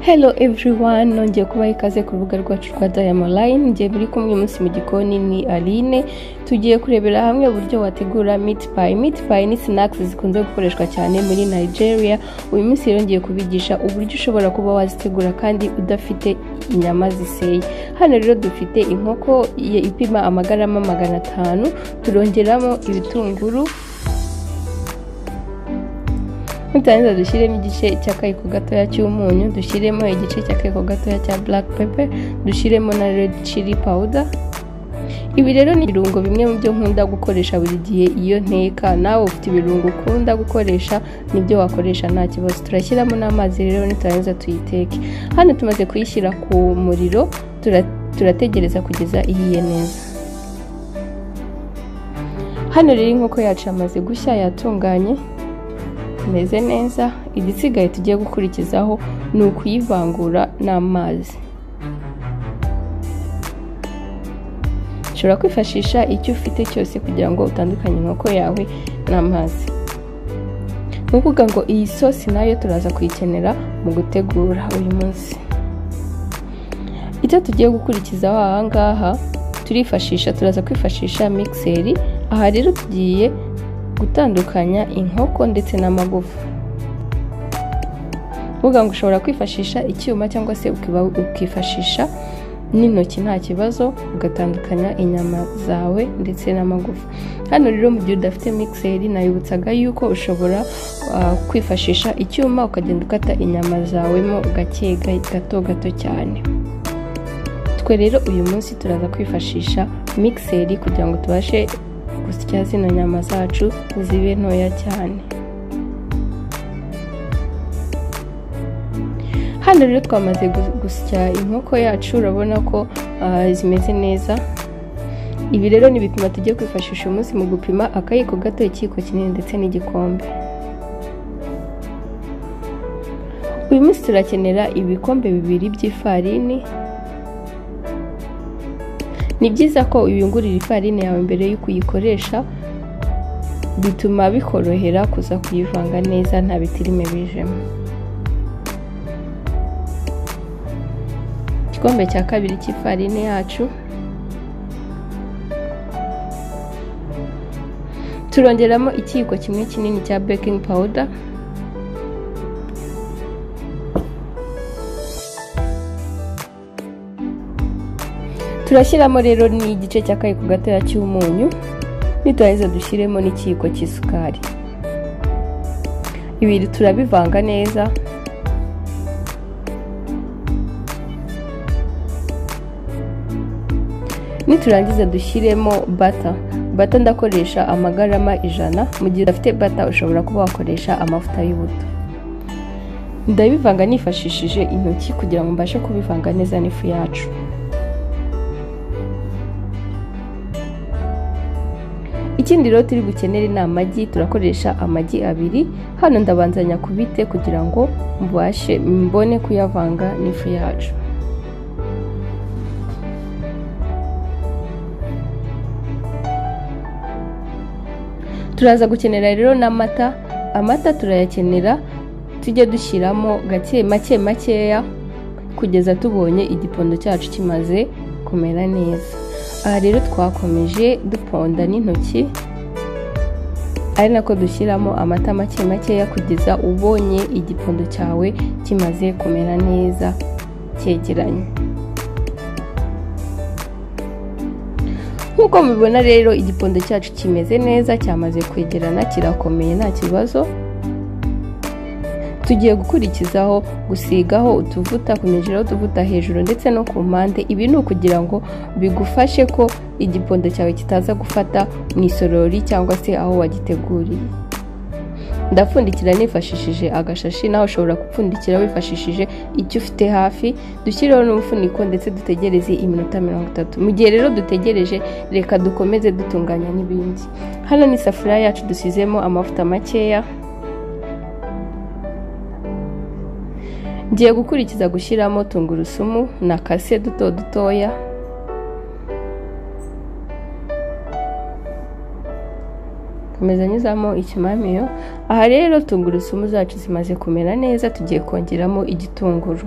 hello everyone nongeye kubaha ikaze ku rubuga rwacu rwa dayama line ngiye muri kumwe munsi mu gikoni ni aline tugiye kurebera hamwe uburyo wategura meat pie meat pie ni snacks zikunze gukoreshwa cyane muri nigeria uyu munsi rero ngiye kubigisha uburyo ushobora kuba wazitegura kandi udafite inyama ziseye hano rero dufite inkoko ye- ipima amagarama magana atanu turongeramo ibitunguru nutarangiza dushyiremo igice cy'akayiko gatoya cy'umunyu dushyiremo igice cy'akayiko gatoya cya black pepper dushyiremo na red chili powder ibi rero ni ibirungo bimwe mu byo nkunda gukoresha buri gihe iyo nteka nawe ufite ibirungo ukunda gukoresha nibyo wakoresha nta kibazo turashyiramo n'amazi rero niturangiza tuyiteke hano tumaze kuyishyira ku muriro tura- turategereza kugeza ihiye neza hano rero inkoko yacu yamaze gushya yatunganye imeze neza igisigaye tugiye gukurikizaho ni ukuyivangura n'amazi ushobora kwifashisha icyo ufite cyose kugira ngo utandukanye inkoko yawe n'amazi ni ukuvuga ngo iyi sosi nayo turaza kuyikenera mu gutegura uyu munsi icyo tugiye gukurikizaho aha ngaha turifashisha turaza kwifashisha mixeri aha rero tugiye gutandukanya inkoko ndetse n'amagufa uvuga ngo ushobora kwifashisha icyuma cyangwa se ukiba- ukifashisha n'intoki nta kibazo ugatandukanya inyama zawe ndetse n'amagufa hano rero mu gihe udafite mixeri nayibutsaga yuko ushobora ah, kwifashisha icyuma ukagenda ukata inyama zawemo gake ga- gato gato cyane twe rero uyu munsi turaza kwifashisha mixeri kugira ngo tubashe gusya zino nyama zacu zibe ntoya cyane hano rero twamaze gu- gusya inkoko yacu urabona ko ah, zimeze neza ibi rero ni ibipimo tugiye kwifashisha uyu munsi mu gupima akayiko gato ikiyiko kinini ndetse n'igikombe uyu munsi turakenera ibikombe bibiri by'ifarini ni byiza ko uyungurira ifarini yawe mbere yo kuyikoresha bituma bikorohera kuza kuyivanga neza nta bitirime bijemo igikombe cya kabiri cy'ifarini yacu turongeramo ikiyiko kimwe kinini cya baking powder turashyiramo rero n'igice cy'akayiko gatoya cy'umunyu niturangiza dushyiremo n'ikiyiko cy'isukari ibiri turabivanga neza niturangiza dushyiremo bata bata ndakoresha amagarama ijana mu gihe udafite bata ushobora kuba wakoresha amavuta y'ubuto ndabivanga nifashishije intoki kugira ngo mbashe kubivanga neza n'ifu yacu ikindi rero turi bukenere ni amagi turakoresha amagi abiri hano ndabanzanya kubite kugira ngo mbashe mbone kuyavanga n'ifu yacu turaza gukenera rero n'amata amata turayakenera tujye dushyiramo gake make makeya kugeza tubonye igipondo cyacu kimaze kumera neza aha rero twakomeje duponda n'intoki ari nako dushyiramo amata make makeya kugeza ubonye igipondo cyawe kimaze kumera neza cyegeranye nk'uko mubibona rero igipondo cyacu kimeze neza cyamaze kwegerana kirakomeye nta kibazo tugiye gukurikizaho gusigaho utuvuta kunyujiraho utuvuta hejuru ndetse no ku mpande ibi ni ukugira ngo bigufashe ko igipondo cyawe kitaza gufata mu isorori cyangwa se aho wagiteguriye ndapfundikira nifashishije agashashi nawe ushobora gupfundikira wifashishije icyo ufite hafi dushyireho n'umufuniko ndetse dutegereze iminota mirongo itatu mu gihe rero dutegereje reka dukomeze dutunganya n'ibindi hano ni isafuriya yacu dusizemo amavuta makeya ngiye gukurikiza gushyiramo tungurusumu na kase duto dutoya komeza nyuzamo ikimamiyo aha rero tungurusumu zacu zimaze kumera neza tugiye kongeramo igitunguru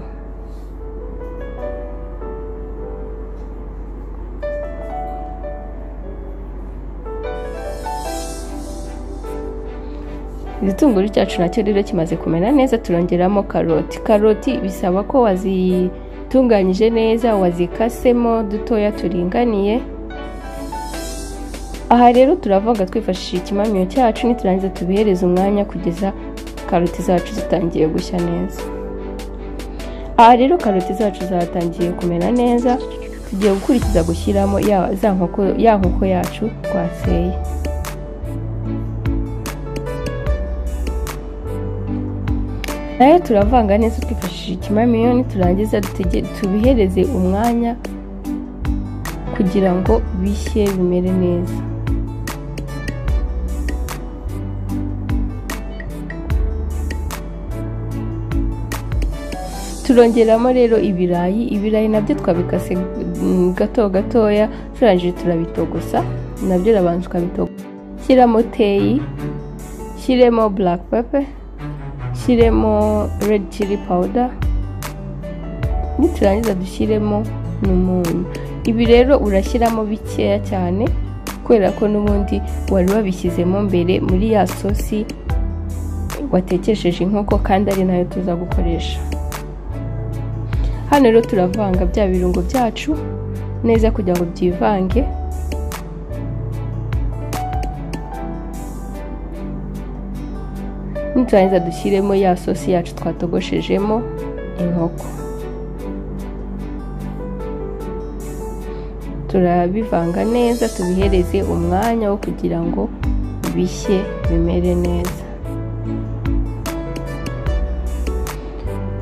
igitunguru cyacu nacyo rero kimaze kumera neza turongeramo karoti karoti bisaba ko wazitunganyije neza wazikasemo dutoya turinganiye aha rero turavuga twifashishije ikimamiyo cyacu niturangiza tubihereze umwanya kugeza karoti zacu zitangiye gushya neza aha rero karoti zacu zatangiye kumera neza tugiye gukurikiza gushyiramo ya za nkoko ya nkoko yacu twaseye nayo turavanga neza twifashishije ikimamiyo niturangiza tubihereze umwanya kugira ngo bishye bimere neza turongeramo rero ibirayi ibirayi nabyo twabikase gato gatoya turangije turabitogosa nabyo urabanza ukabitogosa shyiramo teyi shyiremo black pepper shyiremo red chili powder niturangiza dushyiremo n'umunyu ibi rero urashyiramo bikeya cyane kubera ko n'ubundi wari wabishyizemo mbere muri ya sosi watekesheje inkoko kandi ari nayo tuza gukoresha hano rero turavanga bya birungo byacu neza kugira ngo byivange niturangiza dushyiremo ya sosi yacu twatogoshejemo inkoko turabivanga neza tubihereze umwanya wo kugira ngo bishye bimere neza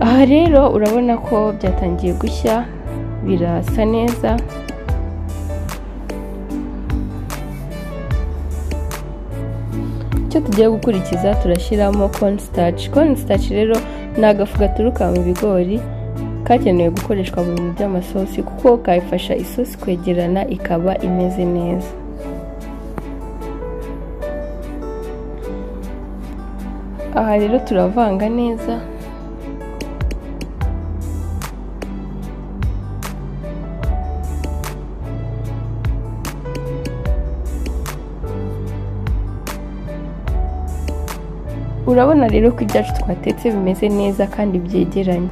aha rero urabona ko byatangiye gushya birasa neza icyo tugiye gukurikiza turashyiramo cornstarch cornstarch rero ni agafu gaturuka mu bigori kagenewe gukoreshwa mu bintu by'amasosi kuko kayifasha isosi kwegerana ikaba imeze neza aha rero turavanga neza urabona rero ko ibyacu twatetse bimeze neza kandi byegeranye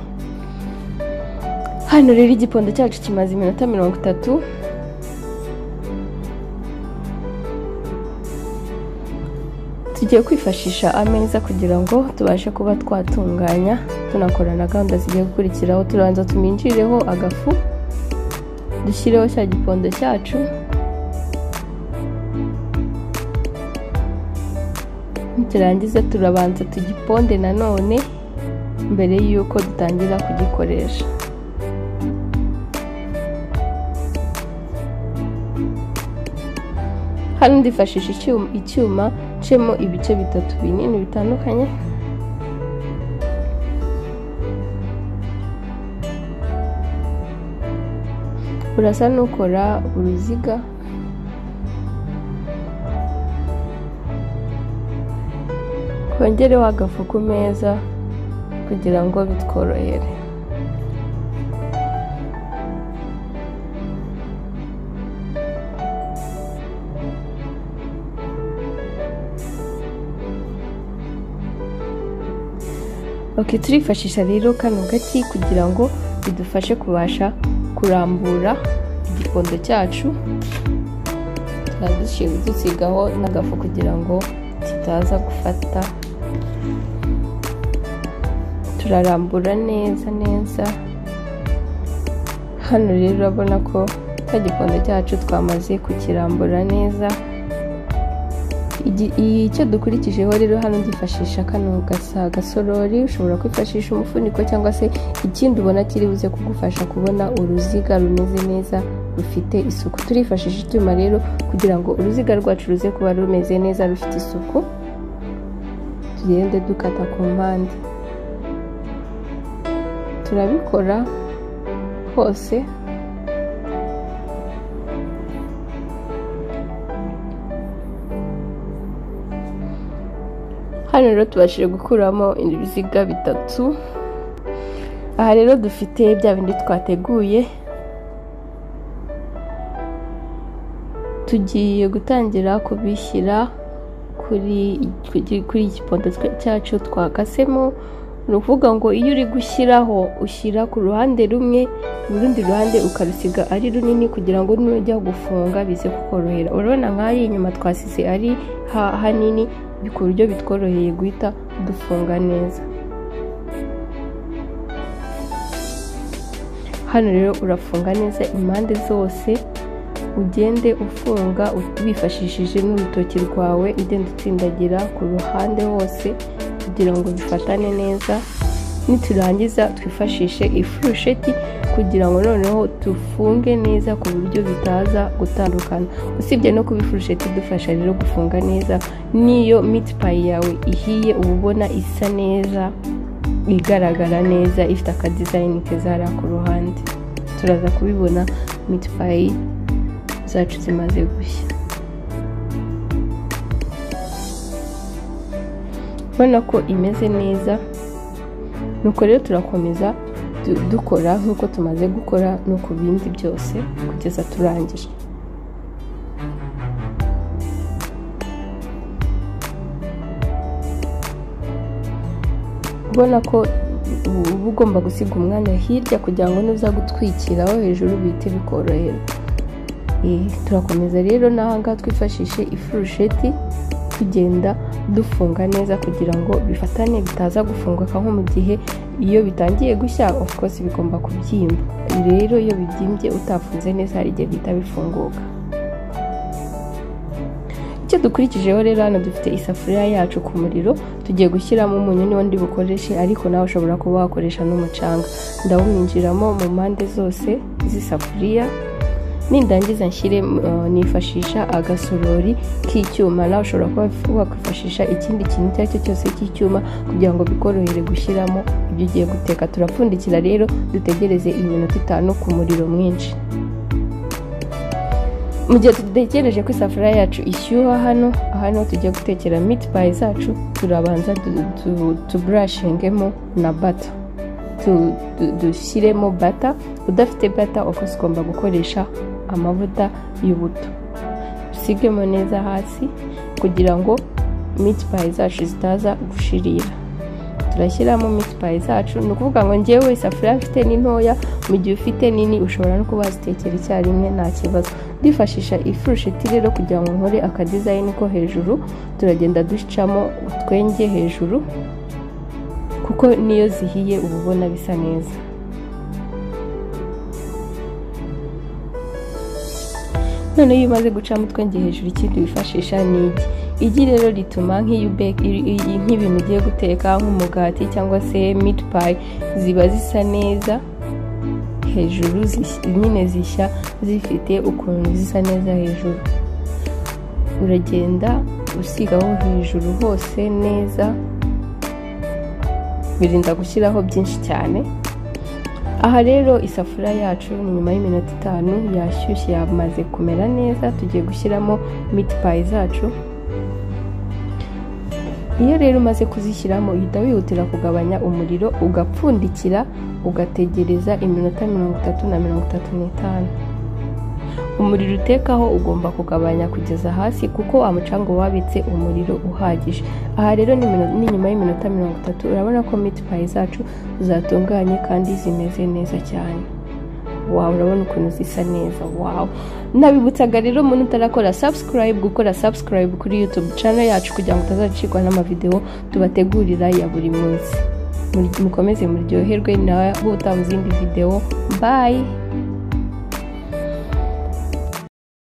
hano rero igipondo cyacu kimaze iminota mirongo itatu tugiye kwifashisha ameza kugira ngo tubashe kuba twatunganya tunakora na gahunda zigiye gukurikiraho turanza tuminjirireho agafu dushyireho cya gipondo cyacu turangiza turabanza tugiponde nanone mbere y'uko dutangira kugikoresha hano ndifashisha icyuma ncemo ibice bitatu binini bitandukanye urasa n'ukora uruziga wongereho agafu ku meza kugira ngo bitworohere oke turifashisha rero kano gati kugira ngo bidufashe kubasha kurambura igipondo cyacu turadushyira dusigaho n'agafu kugira ngo kitaza gufata turarambura neza neza hano rero urabona ko cya gikondo cyacu twamaze kukirambura neza icyo dukurikijeho rero hano ndifashisha kano gasorori ushobora kwifashisha umufuniko cyangwa se ikindi ubona kiri buze kugufasha kubona uruziga rumeze neza rufite isuku turifashisha icyuma rero kugira ngo uruziga rwacu ruze kuba rumeze neza rufite isuku tugende dukata ku mpande turabikora hose hano rero tubashije gukuramo ibiziga bitatu aha rero dufite bya bindi twateguye tugiye gutangira kubishyira ku kuri iki gipondo cyacu twakasemo ni ukuvuga ngo iyo uri gushyiraho ushyira ku ruhande rumwe urundi ruhande ukarusiga ari runini kugira ngo nujya gufunga bize kukorohera urabona nk'aho inyuma twasize ari hanini ku buryo bitworoheye guhita dufunga neza hano rero urafunga neza impande zose ugende ufunga wifashishije n'urutoki rwawe ugenda utsindagira ku ruhande hose kugira ngo bifatane neza niturangiza twifashishe ifurusheti kugira ngo noneho dufunge neza ku buryo bitaza gutandukana usibye no kuba ifurusheti idufasha rero gufunga neza n'iyo miti payi yawe ihiye uba ubona isa neza igaragara neza ifite akadizayini keza hariya ku ruhande turaza kubibona miti payi zacu zimaze gushya ubona ko imeze neza nuko rero turakomeza dukora nk'uko tumaze gukora no ku bindi byose kugeza turangije ubona ko uba ugomba gusiga umwanya hirya kugira ngo nuza gutwikiraho hejuru bihite bikorohera turakomeza rero n'ahangaha twifashishe ifurusheti tugenda dufunga neza kugira ngo bifatane bitaza gufunguka nko mu gihe iyo bitangiye gushya of course bigomba kubyimba rero iyo bibyimbye utafunze neza hari igihe bihita bifunguka icyo dukurikijeho rero hano dufite isafuriya yacu ku muriro tugiye gushyiramo umunyu n'undi bukoreshe ariko nawe ushobora kuba wakoresha n'umucanga ndawumwinjiramo mu mpande zose z'isafuriya nindangiza nshyire nifashisha agasorori k'icyuma nawe ushobora kuba wakwifashisha ikindi kintu icyo ari cyo cyose cy'icyuma kugira ngo bikorohere gushyiramo ibyo ugiye guteka turapfundikira rero dutegereze iminota itanu ku muriro mwinshi mu gihe dutegereje ko isafuriya yacu ishyuha hano hano tujya gutekera miti payi zacu turabanza tuburashingemo na bata dushyiremo bata udafite bata ofisi ugomba gukoresha amavuta y'ubuto dusigemo neza hasi kugira ngo miti payi zacu zitaza gushirira turashyiramo miti payi zacu ni ukuvuga ngo ngewe isafuriya mfite ni ntoya mu gihe ufite nini ushobora no kuba wazitekera icyarimwe nta kibazo dufashisha ifurusheti rero kugira ngo nkore akadizayini ko hejuru turagenda ducamo utwenge hejuru kuko niyo zihiye uba ubona bisa neza noneho iyo umaze gucamo utwenge hejuru ikindi wifashisha ni igi igi rero rituma nk'ibintu ugiye guteka nk'umugati cyangwa se miti payi ziba zisa neza hejuru nyine zishya zifite ukuntu zisa neza hejuru uragenda usigaho hejuru hose neza birinda gushyiraho byinshi cyane aha rero isafuriya yacu ni nyuma y'iminota itanu yashyushye yamaze kumera neza tugiye gushyiramo miti payi zacu iyo rero umaze kuzishyiramo uhita wihutira kugabanya umuriro ugapfundikira ugategereza iminota mirongo itatu na mirongo itatu n'itanu umuriro utekaho ugomba kugabanya kugeza hasi kuko umucanga wabitse umuriro uhagije aha rero ni nyuma y'iminota mirongo itatu urabona ko miti payi zacu zatunganye kandi zimeze neza cyane wawe urabona ukuntu zisa neza wawe nabibutsaga rero umuntu utarakora sabusikarayibu gukora sabusikarayibu kuri yutube cano yacu kugira ngo utazacikwa n'amavidewo tubategurira ya buri munsi mukomeze muryoherwe nawe utabuze izindi videwo bayi